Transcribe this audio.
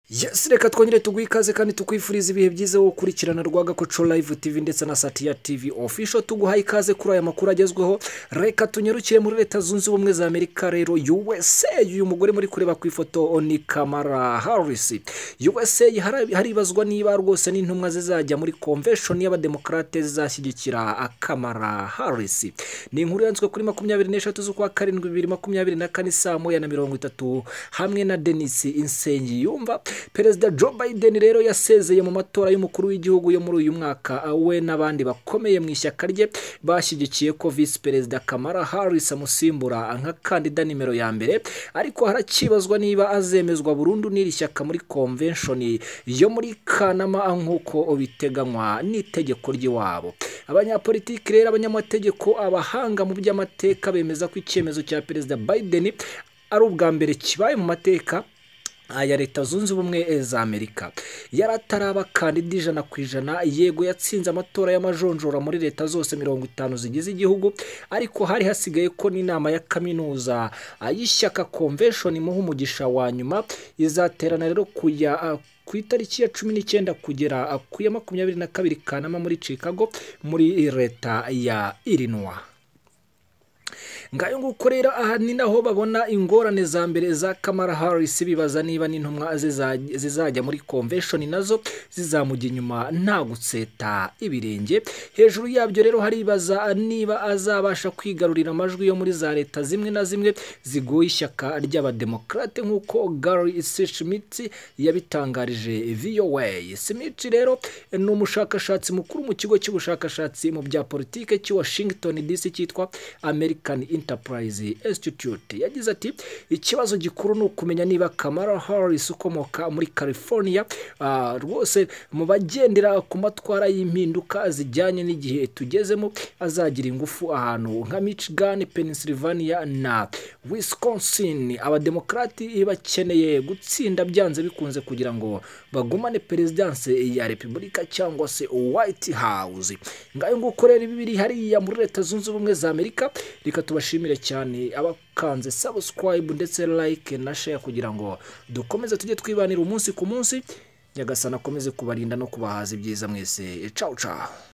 yesi reka twongere tuguhe ikaze kandi tukwifuriza ibihe byiza wo gukurikirana rwagakoco live tv ndetse na satiya tv official tuguhaye ikaze kuri aya makuru agezweho reka tunyarukire muri leta zunze ubumwe za amerika rero usa uyu mugore muri kureba ku ifoto ni kamara harisi usa haribazwa niba rwose n'intumwa zizajya muri convention y'abademokarate zizashyigikira akamara harisi ni inkuru yanditswe kuri makumyabiri n'eshatu z'ukwa karindwi bibiri makumyabiri na kane saa moya na mirongo itatu hamwe na denisi insengi yumva perezida joe biden rero yasezeye mu matora y'umukuru w'igihugu yo muri uyu mwaka we n'abandi bakomeye mu ishyaka rye bashyigikiye ko visi perezida kamara harris amusimbura nka kandida nimero ya mbere ariko haracyibazwa niba azemezwa burundu n'iri shyaka muri convention yo muri kanama nk'uko biteganywa n'itegeko ry'iwabo abanyapolitiki rero abanyamategeko abahanga mu by'amateka bemeza ko icyemezo cya perezida biden ari ubwa mbere kibaye mu mateka aya leta zunze ubumwe za amerika yari atarabakandida ijana ku ijana yego yatsinze amatora y'amajonjora muri leta zose mirongo itanu zigize igihugu ariko hari hasigaye ko n'inama ya kaminuza y'ishyaka convention imuha umugisha wa nyuma izaterana rero kuya ku itariki ya cumi n'icyenda kugera ku ya makumyabiri na kabiri kanama muri chicago muri leta ya illinois ngayo nguko rero aha ni naho babona ingorane za mbere za kamara harisi bibaza niba n'intumwa zizajya muri convention nazo zizamujya inyuma nta gutseta ibirenge hejuru yabyo rero haribaza niba azabasha kwigarurira amajwi yo muri za leta zimwe na zimwe zigoye ishyaka ry'abademokarate nk'uko gary sishimiti yabitangarije voa simiti rero ni umushakashatsi mukuru mu kigo cy'ubushakashatsi mu bya politike cy'i washington dc cyitwa american Enterprise Institute yagize ati ikibazo gikuru ni ukumenya niba Kamara Harris ukomoka muri California rwose mu bagendera ku matwara y'impinduka zijyanye n'igihe tugezemo azagira ingufu ahantu nka Michigan, Pennsylvania na Wisconsin abademokarati bakeneye gutsinda byanze bikunze kugira ngo bagumane perezidanse ya repubulika cyangwa se White House ngayo nguko rero ibi biri hariya muri leta zunze ubumwe za Amerika reka tuba bashimire cyane abakanze sabusikarayibu ndetse like na share kugira ngo dukomeze tujye twibanira umunsi ku munsi nyagasana akomeze kubarinda no kubahaza ibyiza mwese cawu cawu